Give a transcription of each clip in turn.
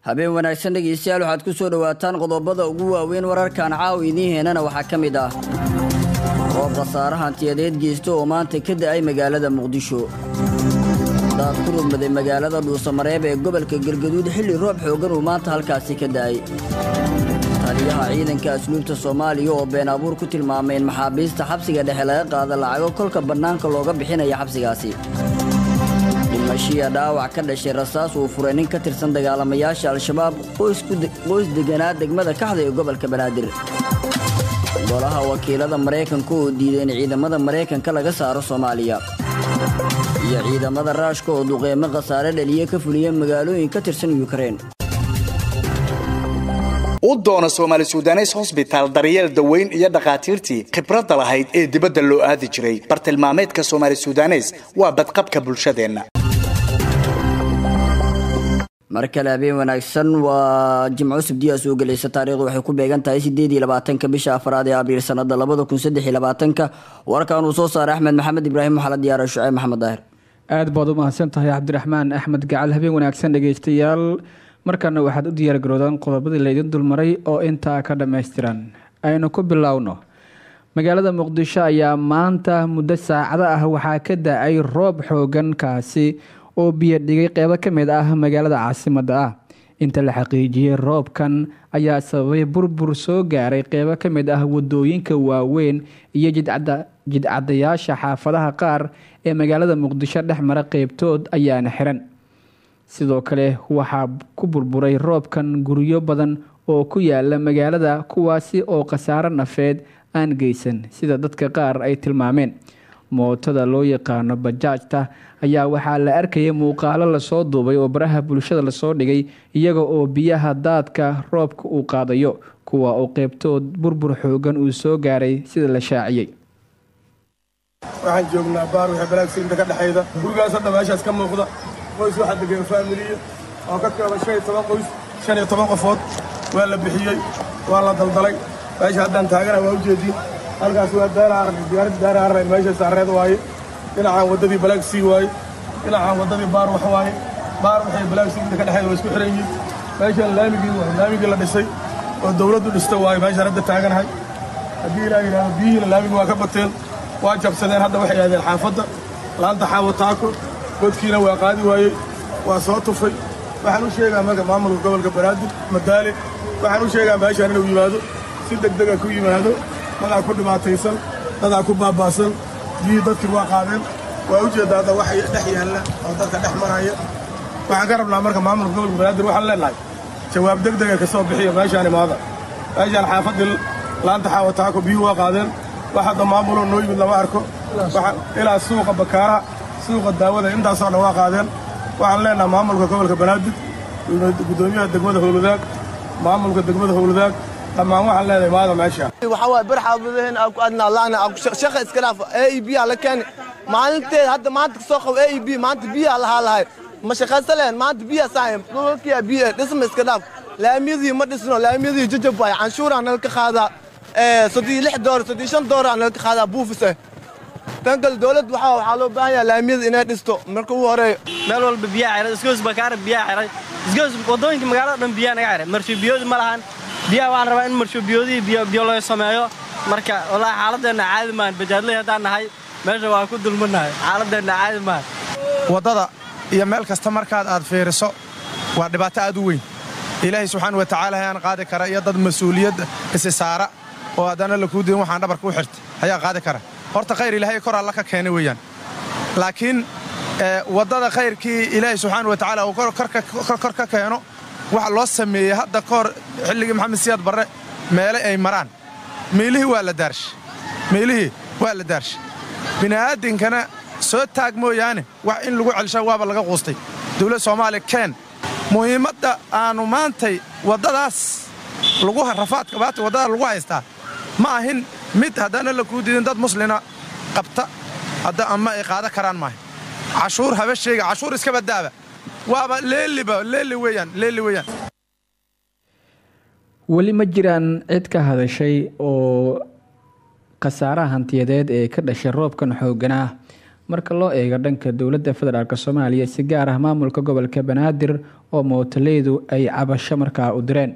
habeen wanaagsan dhegaystayaal waxaad ku soo dhowaataan qodobada ugu waaweyn wararkan caawa idiin heenana waxaa ka mid ah roob khasaare hantiyadeed geysta oo maanta ka da'ay magaalada muqdisho daad ku rugmaday magaalada dhuusamareeb ee gobolka galgaduud xilli roob xooggan uu maanta halkaasi ka da'ay taliyaha ciidanka asluubta soomaaliya oo been abuur ku tilmaamay in maxaabiista xabsiga dhexe laga qaada lacago kolka bannaanka looga bixinaya xabsigaasi dhimashiya dhaawac ka dhashay rasaas uu furay nin ka tirsan dagaalamayaasha al-shabaab qoys deganaa degmada kaxda ee gobolka banaadir golaha wakiilada maraykanka oo diiday in ciidamada maraykanka laga saaro soomaaliya iyo ciidamada raashka oo duqeymo khasaare dhaliye ka fuliya magaalooyin ka tirsan yukrain u doono soomaali sudanes hosbitaal daryeel daweyn iyo dhakhaatiirtii khibradda lahayd ee dibadda loo aadi jiray bartilmaameedka soomaali sudanes waa badqabka bulshadeenna mar kale habeen wanaagsan waa jimco sabdiyaa soo gelaysa taarikhdu waxay ku beegan tahay sideed iyo labaatanka bisha afraad ee abriil sanada labada kun saddex iyo labaatanka warkan uu soo saaray axmed maxamed ibraahim waxaa la diyaara shuceyb maxamed daahir aad baad u mahadsan tahay cabdiraxmaan axmed gacal habeen wanaagsan dhegeystayaal markana waxaad u diyaargaroodaan qodobadii laydin dulmaray oo intaa ka dhammaystiran aynu ku bilowno magaalada muqdisho ayaa maanta muddo saacado ah waxaa ka da-ay roob xoogan kaasi oo biyo dhigay qeybo ka mid ah magaalada caasimadda ah inta la xaqiijiyey roobkan ayaa sababay burbur soo gaaray qeybo ka mid ah wadooyinka waaweyn iyo jidcadayaasha xaafadaha qaar ee magaalada muqdisho dhex mara qeybtood ayaana xiran sidoo kale waxaa ku burburay roobkan guryo badan oo ku yaala magaalada kuwaasi oo khasaaro nafeed aan geysan sida dadka qaar ay tilmaameen mootada loo yaqaano bajaajta ayaa waxaa la arkayay muuqaalo lasoo duubay oo baraha bulshada lasoo dhigay iyaga oo biyaha daadka roobka uu qaadayo kuwa oo qeybtood burbur xoogan uu soo gaaray sida la shaaciyey waxaan joognaa baar wixii balaagsiinta ka dhexayda gurigaas hadda meeshaas ka muuqda qoys waxaa degan faamiliya oo ka kooban shan iyo toban qoys shan iyo toban qofood waa la bixiyey waa la daldalay meesha haddaan taagana waa ujeediin halkaas waa diyaaradda daara arrayn meesha saareed waaye dhinacaan waddadii balaagsii waaye dhinacaan waddadii baar wax waaye baar waxay balaagsiinta ka dhexayda waa isku xiran yihiin meeshaan laamigii waaye laamigii la dhisay oo dawladdu dhista waaye meeshaan hadda taaganahay haddii ilaa yidhahdo biyihiina laamigi waa ka bateen waa jabsadeen hadda waxay aadeen xaafadda laanta xaawo taako godkiina waa qaadi waayey waa soo tufay waxaan u sheegaa marka maamulka gobolka banaadir madaale waxaan u sheegaa meeshaan inuu yimaado si degdega ku yimaado dadaa ku dhibaataysan dadaa ku baaba'san biyii dadkii waa qaadeen waa u jeeddaa hadda waxay dhex yaalla oo dadka dhex maraya waxaan ka rabnaa marka maamulka gobolka banaadir waxaan leenahay jawaab degdega ka soo bixiya meeshaan imaada meeshaan xaafaddii laanta xaawo taako biyuu waa qaadeen wax hadda maamuloo noo yimid lama arko ilaa suuqa bakaara suuqa daawada intaasoo dhan waa qaadeen waxaan leenaha maamulka gobolka banaadir gudoomiyaha degmada howladaag maamulka degmada howladaag dhammaan waxaan leenahay maada meesha waxaa waaye bar xaafadaheen aan ku adnaa laana shaqa iska dhaaf a e b aa la keeni maalinteed hadda maanta kasoo qabo a e b maanta biyaa lahaa lahay ma shaqaysa lehen maanta biyaa saayan dhulalkiyaa biya dhisma iska dhaaf laamiyadii ma dhisno laamiyadii jajab waaye canshuuraa nalka qaadaa soddii lix door soddii shan dooraa nalka qaadaa buufise tan kale dowladda waxaa waxaa loo baahan yahay laamiyada inay dhisto marka ugu horeeyo meel walba biyaa xiray isgoos bakaara biyaa xiray isgoos waddooyinka magaalada dhan biyaa naga xiray marshuubiyoodi ma lahan biyaha waxaan rabaa in marshuubiyoodii biyo biyo loo sameeyo marka wallaahi xaaladeenna caadi maahan bajaadley haddaan nahay meesha waan ku dulmannahay xaaladeenna caadi maahan waddada iyo meel kasta markaad aad fiiriso waa dhibaato aad u weyn ilaahay subxaana wa tacaala ayaan qaadi kara iyo dad mas-uuliyadda isi saara oo haddana lakuu diin waxaan dhabarka u xirta ayaa qaadi kara horta khayr ilaahay kor alla ka keenay weeyaan laakiin waddada khayrkii ilaahay subxaana wa tacaala uu kor ka keeno waxa loo sameeyey hadda kahor xilligii maxamed siyaad barre meele ay maraan meelihii waa la daarsha meelihii waa la daarsha bini'aadinkana soo taag mooyaane wax in lagu celsha waaba laga quustay dawlad soomaaliya keen muhiimadda aannu maantay waddadaas lagu rafaadka baata waddada lagu haystaa ma ahin mid haddana la kuu diidin dad muslina qabta hadda ama ay qaada karaan maaha cashuur haba sheega cashuur iska baddaaba waaba leeliba leeli weeyaan leeli weeyaan weli ma jiraan cid ka hadashay oo khasaaraha hantiyadeed ee ka dhashay roobkan xooganaa marka loo eego dhanka dowladda federaalk soomaaliya si gaar ah maamulka gobolka banaadir oo mootoleydu ay cabasho markaa u direen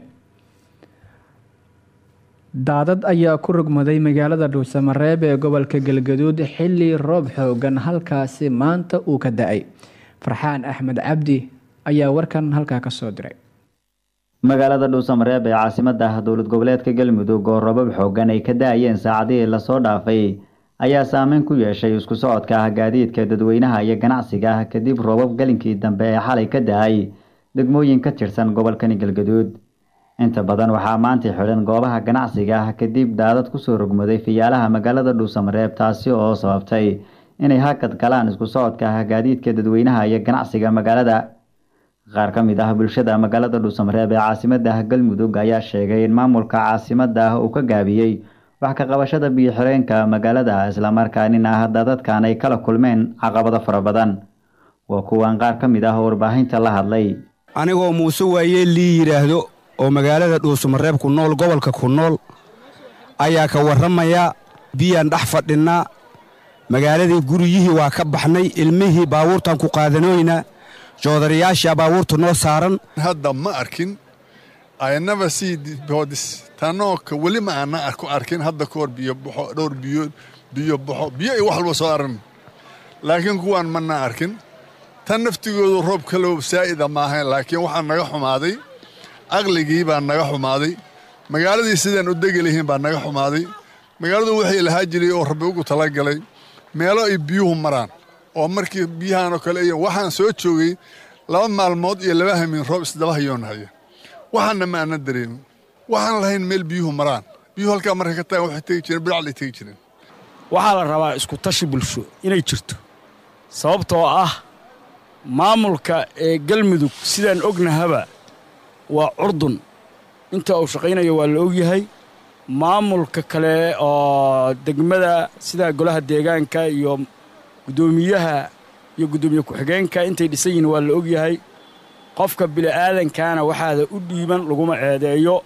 daadad ayaa ku rogmaday magaalada dhuusamareeb ee gobolka galgaduud xili roob xoogan halkaasi maanta uu ka da-ay farxaan axmed cabdi ayaa warkan halkaa kasoo diray magaalada dhuusamareeb ee caasimada ah dowlad goboleedka galmudug oo robab xoogan ay ka da-ayeen saacadihii lasoo dhaafay ayaa saameyn ku yeeshay isku socodka ah gaadiidka dadweynaha iyo ganacsiga ah kadib roobab galinkii dambe ee xalay ka da-ay degmooyin ka tirsan gobolkani galgaduud inta badan waxaa maanta xidhan goobaha ganacsiga ah kadib daadad kusoo rogmaday fiyaalaha magaalada dhuusamareeb taasi oo sababtay inay hakad galaan isku socodka ah gaadiidka dadweynaha iyo ganacsiga magaalada qaar ka mid ah bulshada magaalada dhuusamareeb ee caasimada ah galmudug ayaa sheegay in maamulka caasimada ah uu ka gaabiyey wax ka qabashada biyo-xireenka magaalada islamarkaanina ah dadadkan ay kala kulmeen caqabado fara badan waa kuwan qaar ka mid ah oo warbaahinta la hadlay anigoo muuse waayee lii yidhaahdo oo magaalada dhuusamareeb ku nool gobolka ku nool ayaa ka warramaya biyaan dhex fadhinnaa magaaladii guryihii waa ka baxnay ilmihii baabuurtaan ku qaadanoyna joodarayaasha baabuurta noo saaran hadda ma arkin aynaba sii boodis tanooka weli ma aana ku arkin hadda kahor biyo baxo dhowr biyo biyo baxo biyo iyo wax walba soo aran laakiin kuwaan mana arkin tan naftigoodu roob kalow saa'ida maahayn laakiin waxaa naga xumaaday aqligii baa naga xumaaday magaaladii sidaan u degi lahiin baa naga xumaaday magaaladu waxay lahaa jiray oo rabbi ugu talagalay meelo ay biyuhu maraan oo markii biyahanoo kale ay waxaan soo joogay laba maalmood iyo laba hamiin roob isdaba hayoonahaya waxaana ma aanan dareemin waxaan lahayn meel biyuhu maraan biyuhu halkaa markay ka tagaan waxay tegi jireen bidhaclay tegi jireen waxaa la rabaa isku tashi bulsho inay jirto sababtoo ah maamulka ee galmudug sidaan ognahaba waa curdun inta uu shaqaynayo waa la ogyahay maamulka kale oo degmada sida golaha deegaanka iyo guddoomiyaha iyo guddoomiye ku-xigeenka intay dhisan yihiin waa la ogyahay qofka bili'aadankaana waxaada u dhiiban laguma ceedeeyo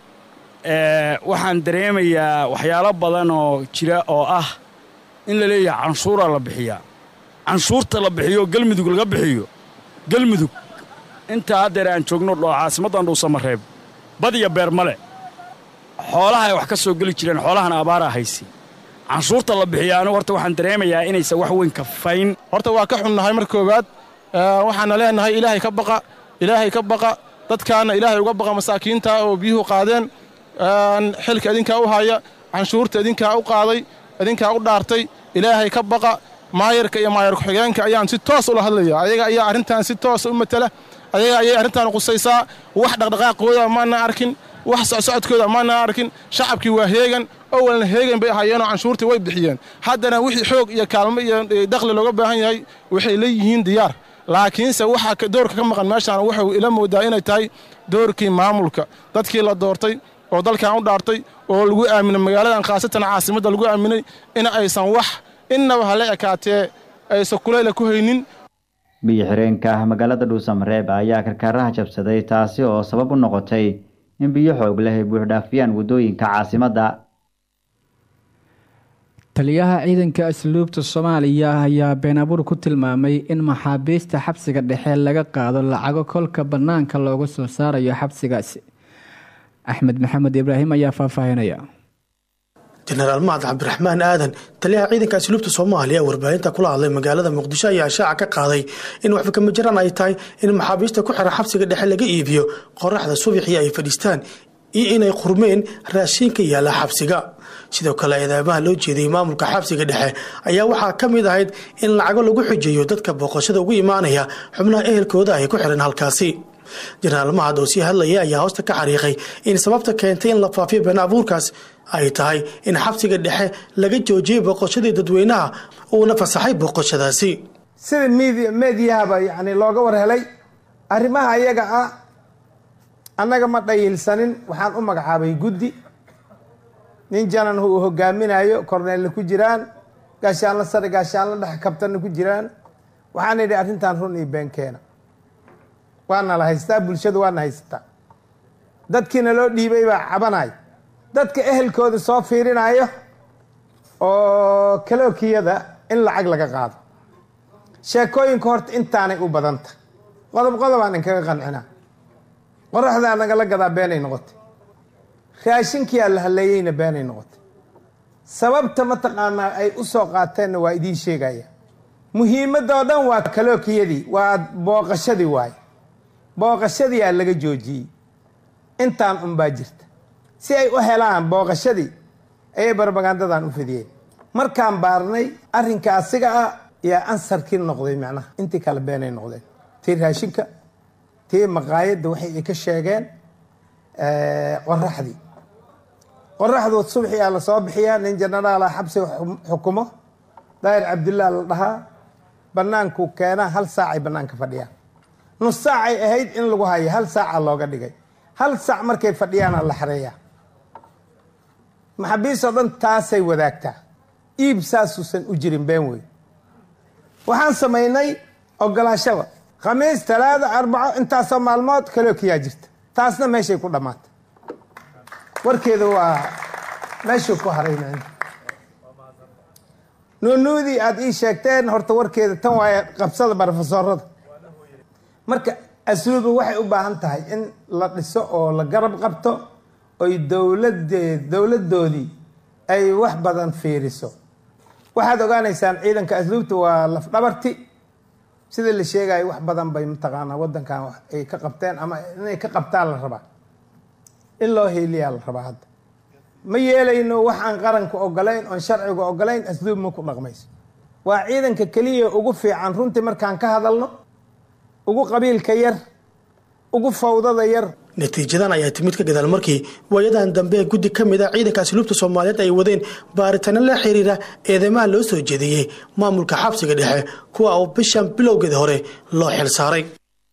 waxaan dareemayaa waxyaalo badan oo jira oo ah in la leeyahay canshuuraa la bixiyaa canshuurta la bixiyo galmudug laga bixiyo galmudug intaa haddeer aan joogno dhoo caasimaddan dhuusamareeb bad iyo beer male xoolaha ay wax ka soo geli jireen xoolahana abaaraa haysi canshuurta la bixiya anigu horta waxaan dareemayaa inaysan wax weyn kafayn horta waa ka xunnahay mar koowaad waxaana leenahay ilaahay ka baqa ilaahay ka baqa dadkaana ilaahay uga baqa masaakiinta oo biyuhu qaadeen xilka idinkaa u haya canshuurta idinkaa u qaaday idinkaa u dhaartay ilaahay ka baqa maayarka iyo maayar ku-xigeenka ayaan si toos ula hadlaya ayaga ayaa arrintan si toosa u matala ayaga ayay arrintan qusaysaa wax dhaqdhaqaaqooda maana arkin wax socsocodkooda maana arkin shacabkii waa heegan owalna heegan bay ahaayeenoo canshuurtii way bixiyeen haddana wixii xoog iyo kaalmo iyo dakhli looga baahan yahay waxay leeyihiin diyaar laakiinse waxaa doorka ka maqan meeshaan wuxuu ila moodaa inay tahay doorkii maamulka dadkii la doortay oo dalkan u dhaartay oo lagu aaminay magaaladan khaasatan caasimadda lagu aaminay in aysan wax innaba hala ekaatee aysan kulayla ku haynin biyo xireenka ah magaalada dhuusamareeb ayaa karkaaraha jabsaday taasi oo sabab u noqotay in biyo xoog leh ay buuxdhaafiyaan waddooyinka caasimadda taliyaha ciidanka asluubta soomaaliya ayaa been abuur ku tilmaamay in maxaabiista xabsiga dhexe laga qaado lacago kolka bannaanka looga soo saarayo xabsigaasi axmed maxamed ibraahim ayaa faahfaahinaya jenaraal mahad cabdiraxmaan aadan taliyaha ciidanka asluubta soomaaliya warbaahinta kula hadlay magaalada muqdisho ayaa shaaca ka qaaday in waxbakama jiraan ay tahay in maxaabiista ku xiran xabsiga dhexe laga iibiyo qoraxda subaxii ay fadhiistaan iyo inay qurmeen raashiinka yaalla xabsiga sidoo kale eedeymaha loo jeediyey maamulka xabsiga dhexe ayaa waxaa ka mid ahayd in lacago lagu xujeeyo dadka booqashada ugu imaanaya xubnaha ehelkooda ay ku xiran halkaasi jenaraal mahad oo sii hadlaya ayaa hoosta ka xariiqay in sababta keentay in la faafiyo been abuurkaas ay tahay in xabsiga dhexe laga joojiyey booqashadii dadweynaha uuna fasaxay booqashadaasi sida meediyahaba yani looga war helay arrimaha ayaga ah annaga ma dhayilsanin waxaan u magacaabay guddi nin janan uu hogaaminayo korneelna ku jiraan gaashaanla sare gaashaanla dhex kabtanna ku jiraan waxaan idhi arrintan run iyo been keena waana la haystaa bulshada waana haysataa dadkiina loo dhiibay baa cabanaya dadka ehelkooda soo fiirinayo oo kalookiyada in lacag laga qaado sheekooyinka horta intaanay u badanta qodob qodobaan inkaga qancinaa qoraxdaa nagala gadaa beenay noqotay raashinkiyaa la halleeyeyna beenay noqotay sababta mataqaanaa ay u soo qaateenna waa idiin sheegaya muhiimadoo dhan waa kalookiyadii waa booqashadii waaye booqashadiyaa laga joojiyey intaan unbaa jirta si ay u helaan booqashadii ayay barbagandadan u fidiyeen markaan baarnay arrinka asiga ah yaa ansarkii noqday macnaha intii kale beenay noqdeen tii raashinka tii maqaayadda waxay ay ka sheegeen qoraxdii qoraxdood subxiyaa la soo bixiyaa nin jenaraala xabsi xukumo daahir cabdillah la dhahaa bannaankuu keenaa hal saacay bannaanka fadhiyaan nus saacay ahayd in lagu hayo hal saaca looga dhigay hal saac markay fadhiyaana la xareeyaa maxaabiistoo dhan taasay wadaagtaa iib saasuusan u jirin been wey waxaan samaynay ogolaashada khamiis talaada arbaco intaasoo maalmood kalookiyaa jirta taasna meeshay ku dhammaatay warkeeda waa meeshuu ku haray macna nuunuudii aada ii sheegteen horta warkeeda tan waaye qabsada barofesoorada marka asluubu waxay u baahan tahay in la dhiso oo la garab qabto oy dowladeed dowladdoodii ay wax badan fiiriso waxaad ogaanaysaan ciidanka asluubta waa lafdhabarti sida la sheegayo wax badan bay mataqaanaa waddankan ay ka qabteen ama inay ka qabtaan la rabaa in loo heeliyaa la rabaa hadda ma yeelayno wax aan qaranka ogolayn oon sharciga ogolayn asluub ma ku dhaqmayso waa ciidanka keliya ugu fiican runtii markaan ka hadalno ugu qabiilka yar ugu fawdada yar natiijadan ayaa timid ka gadaal markii waayadan dambe guddi ka mid a ciidanka asluubta soomaaliyeed ay wadeen baaritaano la xiriira eedeymaha loo soo jeediyey maamulka xabsiga dhexe kuwa oo bishan bilowgeeda hore loo xil saaray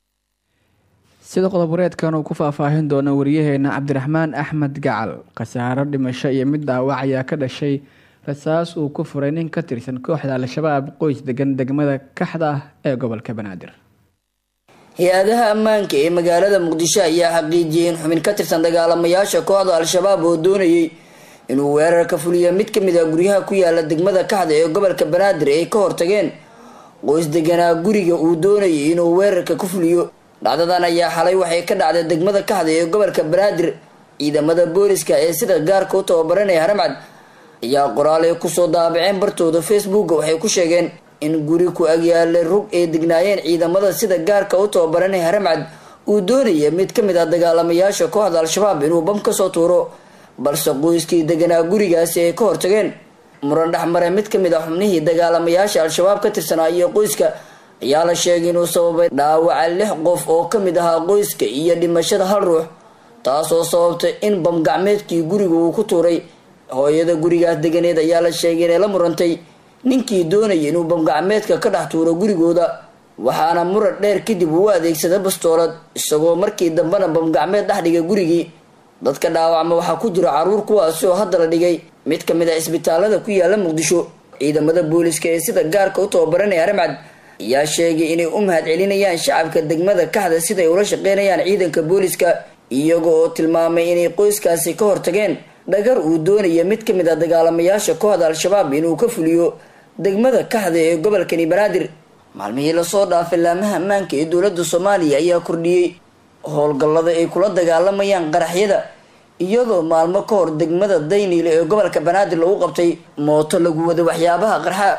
sida qodob-wareedkan uu ku faahfaahin doono wariyaheena cabdiraxmaan axmed gacal khasaaro dhimasho iyo mid dhaawac ayaa ka dhashay rasaas uu ku furay nin ka tirsan kooxda al-shabaab qoys degan degmada kaxda ah ee gobolka banaadir hay-adaha ammaanka ee magaalada muqdisho ayaa xaqiijiyey in xubin ka tirsan dagaalamayaasha kooxda al-shabaab oo doonayay inuu weerar ka fuliyo mid kamid ah guryaha ku yaala degmada kaxda ee gobolka banaadir ay ka hortageen qoys deganaa guriga uu doonayay inuu weerarka ku fuliyo dhacdadan ayaa xalay waxay ka dhacday degmada kaxda ee gobolka banaadir ciidamada booliska ee sida gaarka u tababaranaya haramcad ayaa qoraal ay kusoo daabaceen bartooda facebooka waxay ku sheegeen in guri ku agyaalay rug ay degnaayeen ciidamada sida gaarka u tababaranaya haramcad uu doonaya mid ka mid ah dagaalamayaasha kooxda al-shabaab inuu bam kasoo tuuro balse qoyskii deganaa gurigaasi ay ka hortageen muran dhexmare mid kamid ah xubnihii dagaalamayaasha al-shabaab ka tirsanaa iyo qoyska ayaa la sheegay inuu sababay dhaawaca lix qof oo kamid ahaa qoyska iyo dhimashada hal ruux taasoo sababtay in bamgacmeedkii guriga uu ku tuuray hooyada gurigaas deganeed ayaa la sheegay inay la murantay ninkii doonayay inuu bamgacmeedka ka dhex tuuro gurigooda waxaana muran dheer kadib uu adeegsaday bastoolad isagoo markii dambena bamgacmeed dhex dhigay gurigii dadka dhaawacma waxaa ku jira caruur kuwaasi oo hadda la dhigay mid kamid ah isbitaalada ku yaala muqdisho ciidamada booliska ee sida gaarka u tababaranaya haramcad ayaa sheegay inay u mahad celinayaan shacabka degmada kaxda siday ula shaqeynayaan ciidanka booliska iyaga oo tilmaamay inay qoyskaasi ka hortageen dhagar uu doonaya mid kamid ah dagaalamayaasha kooxda al-shabaab inuu ka fuliyo degmada kaxda ee gobolkani banaadir maalmihii lasoo dhaafay laamaha ammaanka ee dowlada soomaaliya ayaa kordhiyey howlgallada ay kula dagaalamayaan qaraxyada iyadoo maalmo ka hor degmada dayniile ee gobolka banaadir lagu qabtay mooto lagu wada waxyaabaha qarxa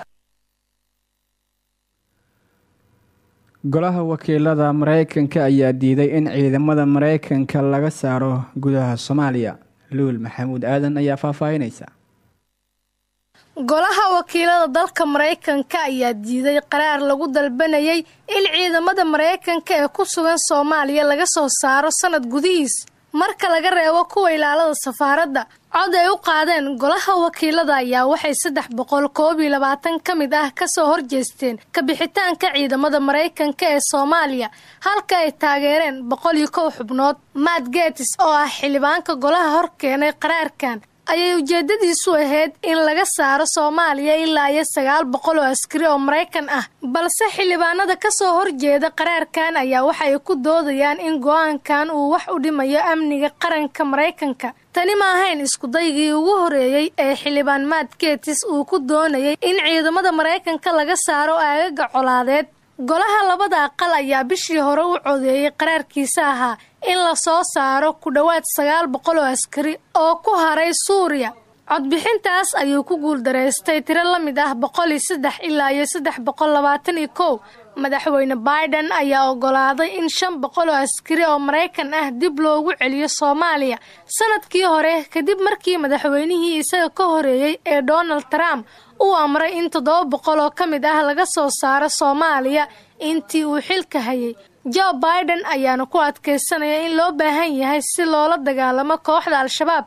golaha wakiilada mareykanka ayaa diiday in ciidamada mareykanka laga saaro gudaha soomaaliya luul maxamuud aadan ayaa faahfaahinaysa golaha wakiilada dalka maraykanka ayaa diiday qaraar lagu dalbanayay in ciidamada maraykanka ee ku sugan soomaaliya laga soo saaro sanad gudihiis marka laga reebo kuwa ilaalada safaaradda cod ay u qaadeen golaha wakiilada ayaa waxay saddex boqol koob iyo labaatan ka mid ah kasoo horjeesteen kabixitaanka ciidamada maraykanka ee soomaaliya halka ay taageereen boqol iyo kow xubnood matt getis oo ah xildhibaanka golaha hor keenay qaraarkan ayay ujeedadiisu ahayd in laga saaro soomaaliya ilaa iyo sagaal boqol oo askari oo maraykan ah balse xildhibaanada ka soo horjeeda qaraarkan ayaa waxay ku doodayaan in go-aankan uu wax u dhimayo amniga qaranka maraykanka tani ma ahayn iskudaygii ugu horeeyey ee xildhibaan maad geetis uu ku doonayay in ciidamada maraykanka laga saaro aagaga colaadeed golaha labada aqal ayaa bishii hore u codeeyey qaraarkiisa ahaa in la soo saaro ku dhowaad sagaal boqol oo askari oo ku haray suuriya codbixintaas ayuu ku guuldaraystay tiro la mid ah boqol iyo saddex ilaa iyo saddex boqol labaatan iyo kow madaxweyne biden ayaa ogolaaday in shan boqol oo askari oo maraykan ah dib loogu celiyo soomaaliya sanadkii hore kadib markii madaxweynihii isaga ka horeeyey ee donald trump uu amray in toddoba boqol oo ka mid ah laga soo saaro soomaaliya intii uu xilka hayay joe biden ayaana ku adkaysanaya in loo baahan yahay si loola dagaalamo kooxda al-shabaab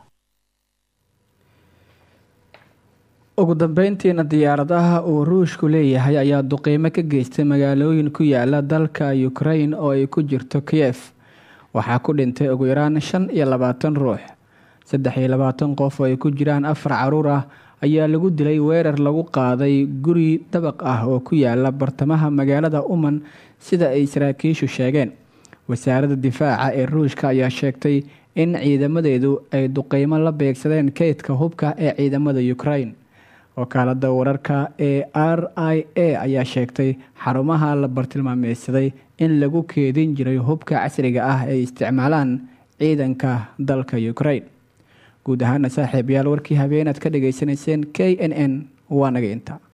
ugu dambeyntiina diyaaradaha uu ruushku leeyahay ayaa duqiimo ka geystay magaalooyin ku yaala dalka ukrain oo ay ku jirto kiyef waxaa ku dhintay ugu yaraan shan iyo labaatan ruux saddex iyo labaatan qof oo ay ku jiraan afar caruur ah ayaa lagu dilay weerar lagu qaaday guri dabaq ah oo ku yaala bartamaha magaalada uman sida ay saraakiishu sheegeen wasaaradda difaaca ee ruushka ayaa sheegtay in ciidamadeedu ay duqeymo la beegsadeen kaydka hubka ee ciidamada ukrain wakaalada wararka ee r i a ayaa sheegtay xarumaha la bartilmaameysaday in lagu keedin jiray hubka casriga ah ay isticmaalaan ciidanka dalka ukrain guud ahaana saaxiibayaal warkii habeenaad ka dhageysanayseen k n n waa naga inta